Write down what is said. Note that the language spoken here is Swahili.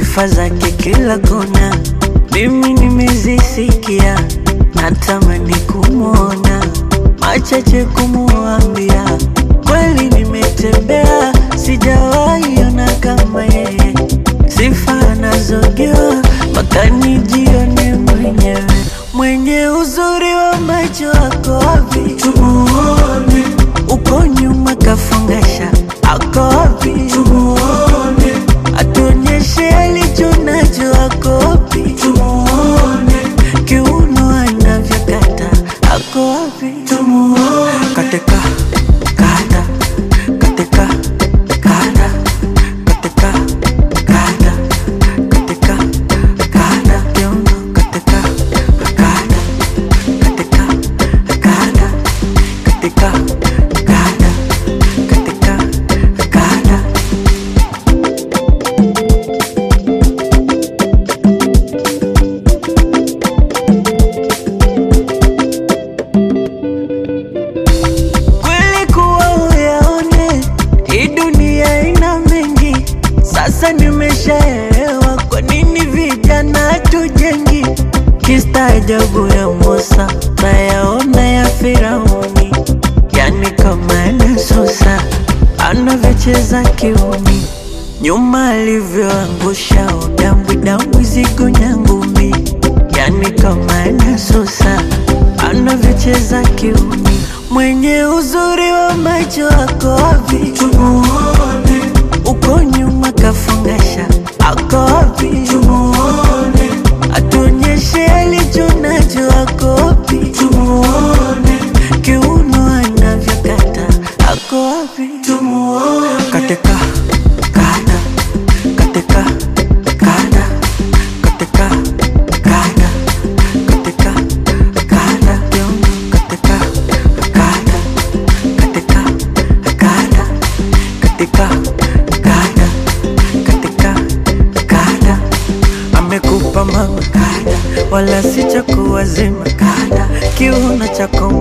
sifa zake kila kona, mimi nimezisikia, natamani kumwona, machache kumuambia, kweli nimetembea, sijawahi ona kama yeye, sifa anazojua mpaka nijione mwenyewe, mwenye uzuri wa macho ako wapi? Tumuone uko nyuma kafungasha, ako wapi? Tumuone atuonyeshe alicho nacho, ako wapi? Tumuone kiuno anavyokata, ako wapi? Tumuone katika kata katika kata katika kata katika kata kiuno katika kata katika kata katika kata katika kata kweli kuwa uyaone hii dunia ina mengi sasa nimeshaelewa kwa nini vijana tujengi kistaajabu ya Musa nayaona ya Firauni yani kama Yesusa anavyocheza kiumi nyuma alivyoangusha udambwi dambwi zigo nyangumi yani kama Yesusa anavyocheza kiumi mwenye uzuri wa macho ako wapi? Tumuone uko nyuma kafungasha, ako wapi? Tumuone atuonyeshe alicho nacho, ako wapi? Tumuone kiuno anavyokata, ako wapi? Tumuone katika kata katika kata katika kata katika kata kiuno katika kata katika kata katika kata katika kata amekupa mama kata wala si cha kuwazima kata kiuno chako